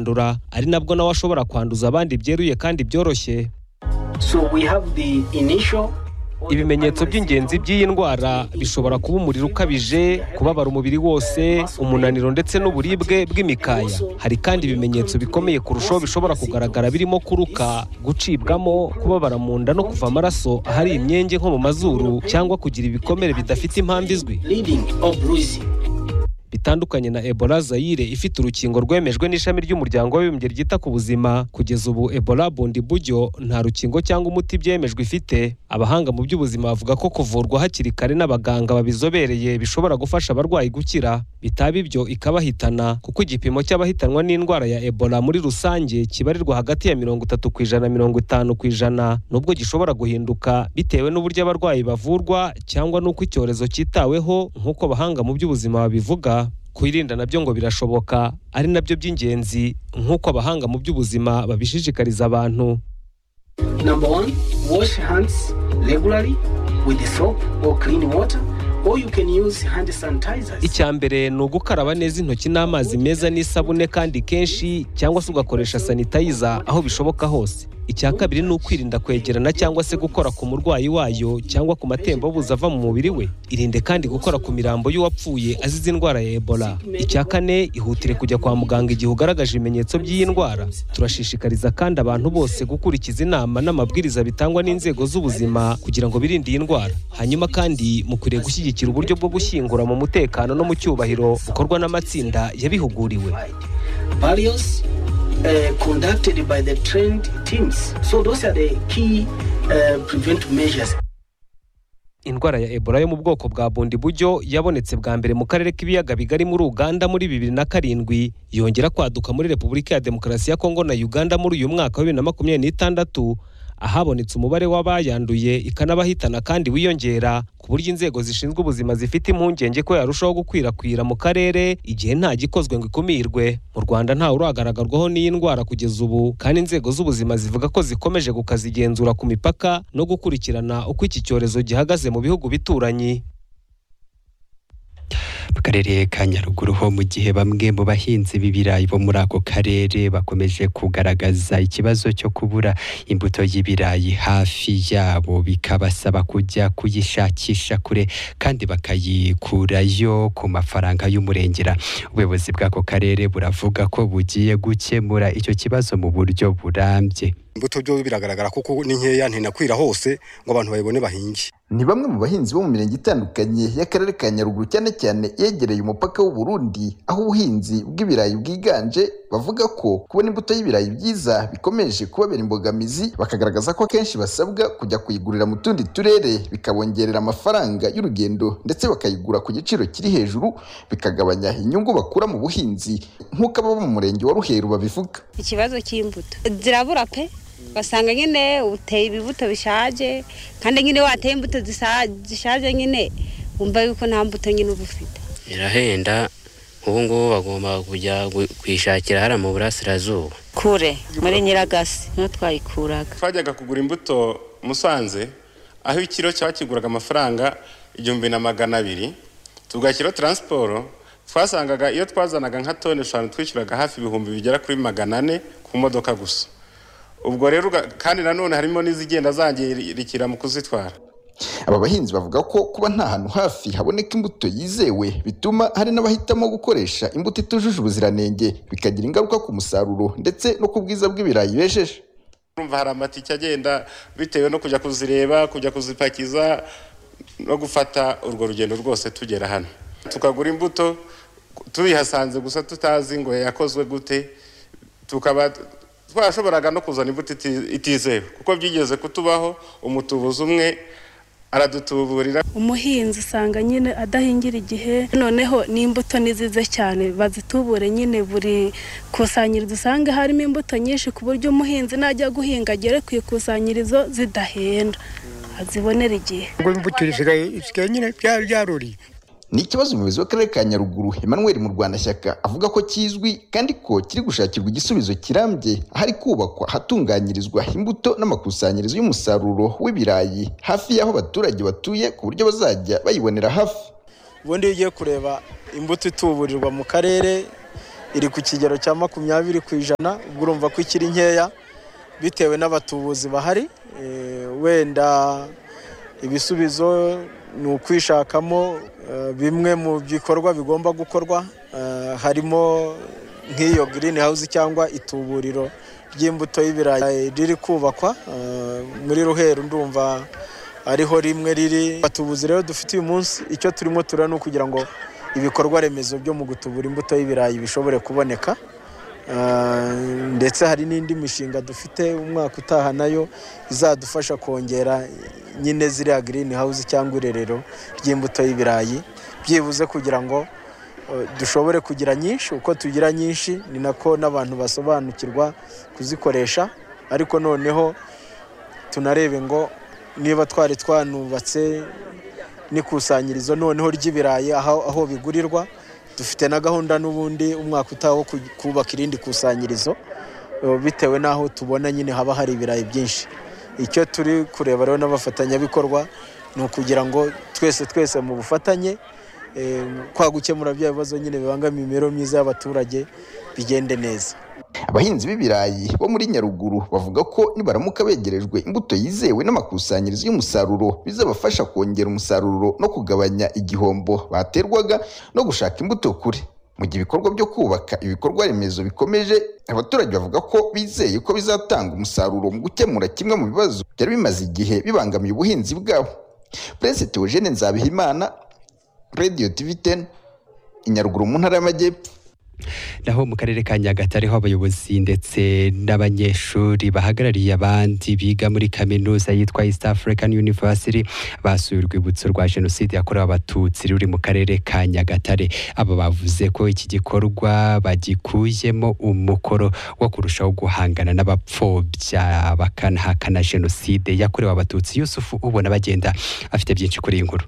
kwandura ari nabwo nawe ashobora kwanduza abandi byeruye kandi byoroshye So we have the initial ibimenyetso by'ingenzi by'iyi ndwara bishobora kuba umuriro ukabije kubabara umubiri wose umunaniro ndetse n'uburibwe bw'imikaya hari kandi ibimenyetso bikomeye kurushaho bishobora kugaragara birimo kuruka gucibwamo kubabara mu nda no kuva amaraso ahari imyenge nko mu mazuru cyangwa kugira ibikomere bidafite impamvu izwi bleeding or bruising. bitandukanye na Ebola Zaire ifite urukingo rwemejwe n'ishami ry'umuryango w'abibumbye ryita ku buzima kugeza ubu Ebola bundi buryo nta rukingo cyangwa umuti byemejwe ifite abahanga mu by'ubuzima bavuga ko kuvurwa hakiri kare n'abaganga babizobereye bishobora gufasha abarwayi gukira bitaba ibyo ikabahitana kuko igipimo cy'abahitanwa n'indwara ya Ebola muri rusange kibarirwa hagati ya mirongo itatu ku ijana na mirongo itanu ku ijana nubwo gishobora guhinduka bitewe n'uburyo abarwayi bavurwa cyangwa n'uko icyorezo cyitaweho nk'uko abahanga mu by'ubuzima babivuga kwirinda nabyo ngo birashoboka ari nabyo by'ingenzi nk'uko abahanga mu by'ubuzima babishishikariza abantu Number one, wash hands regularly with the soap or clean water, or you can use hand sanitizers. icya mbere ni ugukaraba neza intoki n'amazi meza n'isabune kandi kenshi cyangwa se ugakoresha sanitayiza aho bishoboka hose icya kabiri ni ukwirinda kwegerana cyangwa se gukora ku murwayi wayo cyangwa ku matembabuzi ava mu mubiri we irinde kandi gukora ku mirambo y'uwapfuye azize indwara ya ebola icya kane ihutire kujya kwa muganga igihe ugaragaje ibimenyetso by'iyi ndwara turashishikariza kandi abantu bose gukurikiza inama n'amabwiriza bitangwa n'inzego z'ubuzima kugira ngo birinde iyi ndwara hanyuma kandi mukwiriye gushyigikira uburyo bwo gushyingura mu mutekano no mu cyubahiro bukorwa n'amatsinda yabihuguriwe Various uh, conducted by the trained teams. So those are the key uh, preventive measures. indwara ya ebola yo mu bwoko bwa bundi buryo yabonetse bwa mbere mu karere k'ibiyaga bigari muri uganda muri bibiri na karindwi yongera kwaduka muri repubulika ya demokarasi ya kongo na uganda muri uyu mwaka wa bibiri na makumyabiri n'itandatu ahabonetse umubare w'abayanduye ikanabahitana kandi wiyongera ku buryo inzego zishinzwe ubuzima zifite impungenge ko yarushaho gukwirakwira mu karere igihe nta gikozwe ngo ikumirwe mu rwanda ntawe uragaragarwaho n'iyi ndwara kugeza ubu kandi inzego z'ubuzima zivuga ko zikomeje gukazigenzura ku mipaka no gukurikirana uko iki cyorezo gihagaze mu bihugu bituranyi mu karere ka nyaruguru ho mu gihe bamwe mu bahinzi b'ibirayi bo muri ako karere bakomeje kugaragaza ikibazo cyo kubura imbuto y'ibirayi hafi yabo bikabasaba kujya kuyishakisha kure kandi bakayikurayo ku mafaranga y'umurengera ubuyobozi bw'ako karere buravuga ko bugiye gukemura icyo kibazo mu buryo burambye imbuto byo biragaragara kuko ni nkeya ntinakwira hose ngo abantu bayibone bahinge ni bamwe mu bahinzi bo mu mirenge itandukanye y'akarere ka nyaruguru cyane cyane yegereye umupaka w'u Burundi aho ubuhinzi bw'ibirayi bwiganje bavuga ko kubona imbuto y'ibirayi byiza bikomeje kubabera imbogamizi bakagaragaza ko akenshi basabwa kujya kuyigurira mu tundi turere bikabongerera amafaranga y'urugendo ndetse bakayigura ku giciro kiri hejuru bikagabanya inyungu bakura mu buhinzi nk'uko abo mu murenge wa ruheru babivuga ikibazo cy'imbuto zirabura pe basanga nyine uteye ibibuto bishaje kandi nyine wateye imbuto zisa- zishaje nyine wumva yuko nta mbuto nyine uba ufite birahenda ubu ngubu bagomba kujya gu- kwishakira hariya mu burasirazuba kure muri nyiragasi niho twayikuraga twajyaga kugura imbuto musanze aho ikiro cyaba kiguraga amafaranga igihumbi na magana abiri tugashyiraho taransiporo twasangaga iyo twazanaga nka toni eshanu twishyuraga hafi ibihumbi bigera kuri magana ane ku modoka gusa ubwo rero uga- kandi nanone harimo n'izigenda zangirikira mu kuzitwara aba bahinzi bavuga ko kuba nta hantu hafi haboneka imbuto yizewe bituma hari n'abahitamo gukoresha imbuto itujuje ubuziranenge bikagira ingaruka ku musaruro ndetse no ku bwiza bw'ibirayi bejeje urumva hari amatike agenda bitewe no kujya kuzireba kujya kuzipakiza no gufata urwo rugendo rwose tugera hano tukagura imbuto tuyihasanze gusa tutazi ngo yakozwe gute tukaba twashoboraga no kuzana imbuto iti- itizewe kuko byigeze kutubaho umutubuzi umwe aradutuburira umuhinzi usanga nyine adahingira igihe noneho n'imbuto nizize cyane bazitubure nyine buri kusanyirizo usanga harimo imbuto nyinshi ku buryo umuhinzi najya guhinga agere ku ikusanyirizo zidahenda azibonera igihe ni ikibazo umuyobozi w'akarere ka nyaruguru emmanuel mu rwanda shyaka avuga ko kizwi kandi ko kiri gushakirwa igisubizo kirambye ahari kubakwa ahatunganyirizwa imbuto n'amakusanyirizo y'umusaruro w'ibirayi hafi y'aho abaturage batuye ku buryo bazajya bayibonera hafi ubundi iyo ugiye kureba imbuto ituburirwa mu karere iri ku kigero cya makumyabiri ku ijana ubwo urumva ko ikiri nkeya bitewe n'abatubuzi bahari eh, wenda ibisubizo ni ukwishakamo eh, bimwe mu bikorwa bigomba gukorwa eh, harimo nk'iyo green house cyangwa ituburiro ry'imbuto y'ibirayi riri kubakwa eh, muri ruheru ndumva ariho rimwe riri batubuzi rero dufite uyu munsi icyo turimo tureba ni ukugira ngo ibikorwa remezo byo mu gutubura imbuto y'ibirayi bishobore kuboneka Ah, ndetse hari n'indi mishinga dufite umwaka utaha nayo izadufasha kongera nyine ziriya green house cyangwa irerero ry'imbuto y'ibirayi byibuze kugira ngo eh, dushobore kugira nyinshi uko tugira nyinshi ni nako n'abantu basobanukirwa kuzikoresha ariko noneho tunarebe ngo niba twari twanubatse n'ikusanyirizo noneho ry'ibirayi aho aho bigurirwa dufite na gahunda n'ubundi umwaka utaha wo ku- kubaka irindi kusanyirizo eh, bitewe n'aho tubona nyine haba hari ibirayi byinshi icyo turi kureba rero n'abafatanyabikorwa ni ukugira ngo twese twese mu bufatanye eh, kwa gukemura bya bibazo nyine bibangamiye imibereho myiza y'abaturage bigende neza abahinzi b'ibirayi bo muri nyaruguru bavuga ko nibaramuka begerejwe imbuto yizewe n'amakusanyirizo y'umusaruro bizabafasha kongera umusaruro no kugabanya igihombo baterwaga no gushaka imbuto kure mu gihe ibikorwa byo kubaka ibikorwa remezo bikomeje abaturage bavuga ko bizeye ko bizatanga umusaruro mu gukemura kimwe mu bibazo byari bimaze igihe bibangamiye ubuhinzi bwabo Prince Theogene Nzabihimana Radio TV 10 i Nyaruguru mu ntara y'Amajyepfo naho mu karere ka nyagatare ho abayobozi ndetse n'abanyeshuri bahagarariye abandi biga muri kaminuza yitwa east african university basuye urwibutso rwa jenoside yakorewe abatutsi ruri mu karere ka nyagatare aba bavuze ko iki gikorwa bagikuyemo umukoro wo kurushaho guhangana n'abapfobya bakanahakana jenoside yakorewe abatutsi yusufu ubona bagenda afite byinshi kuri iyi nkuru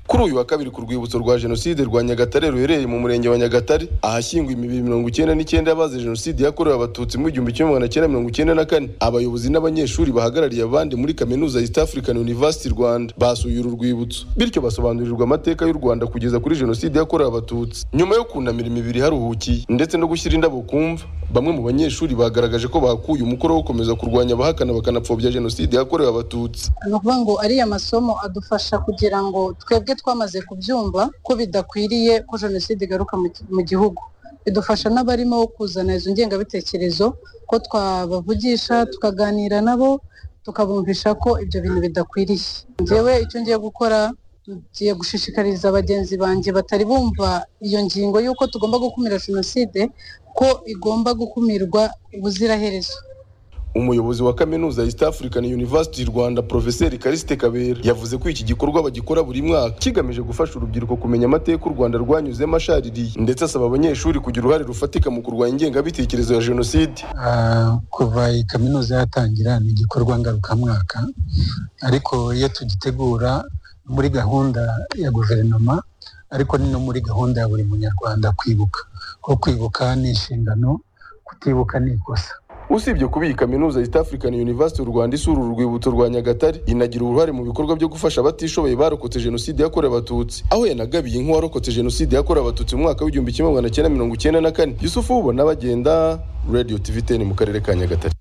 kuri uyu wa kabiri ku rwibutso rwa jenoside rwa nyagatare ruherereye mu murenge wa nyagatare ahashyingwa imibiri mirongo icyenda n'icyenda y'abazize jenoside yakorewe abatutsi mu igihumbi kimwe magana cyenda mirongo icyenda na kane abayobozi n'abanyeshuri bahagarariye abandi muri kaminuza east african university rwanda basuye uru rwibutso bityo basobanurirwa amateka y'u rwanda kugeza kuri jenoside yakorewe abatutsi nyuma yo kunamira imibiri iharuhukiye ndetse no gushyira indabo ku mva bamwe mu banyeshuri bagaragaje ko bakuye umukoro wo gukomeza kurwanya abahakana bakanapfobya jenoside yakorewe abatutsi ni ukuvuga ngo ariya masomo adufasha kugira ngo twebwe twamaze kubyumva ko bidakwiriye ko jenoside igaruka mu gi- mu gihugu bidufasha n'abarimo kuzana izo ngengabitekerezo ko twabavugisha tukaganira nabo tukabumvisha ko ibyo bintu bidakwiriye njyewe icyo ngiye gukora ngiye gushishikariza bagenzi banjye batari bumva iyo ngingo y'uko tugomba gukumira jenoside ko igomba gukumirwa ubuziraherezo umuyobozi wa kaminuza ya East African University Rwanda Profeseri Kariste Kabera yavuze ko iki gikorwa bagikora buri mwaka kigamije gufasha urubyiruko kumenya amateka u Rwanda rwanyuzemo ashaririye ndetse asaba abanyeshuri kugira uruhare rufatika mu kurwanya ingengabitekerezo ya jenoside Ah, kuva iyi kaminuza yatangira ni igikorwa ngarukamwaka ariko iyo tugitegura ni muri gahunda ya guverinoma ariko ni no muri gahunda ya buri munyarwanda kwibuka kuko kwibuka ni inshingano kutibuka ni ikosa usibye kuba iyi kaminuza East African University u Rwanda isura uru rwibutso rwa Nyagatare inagira uruhare mu bikorwa byo gufasha abatishoboye barokotse jenoside yakorewe abatutsi aho yanagabiye nk'uwarokotse jenoside yakorewe abatutsi mu mwaka w'igihumbi kimwe magana cyenda mirongo icyenda na kane Yusufu Ubona bagenda Radio TV 10 mu karere ka Nyagatare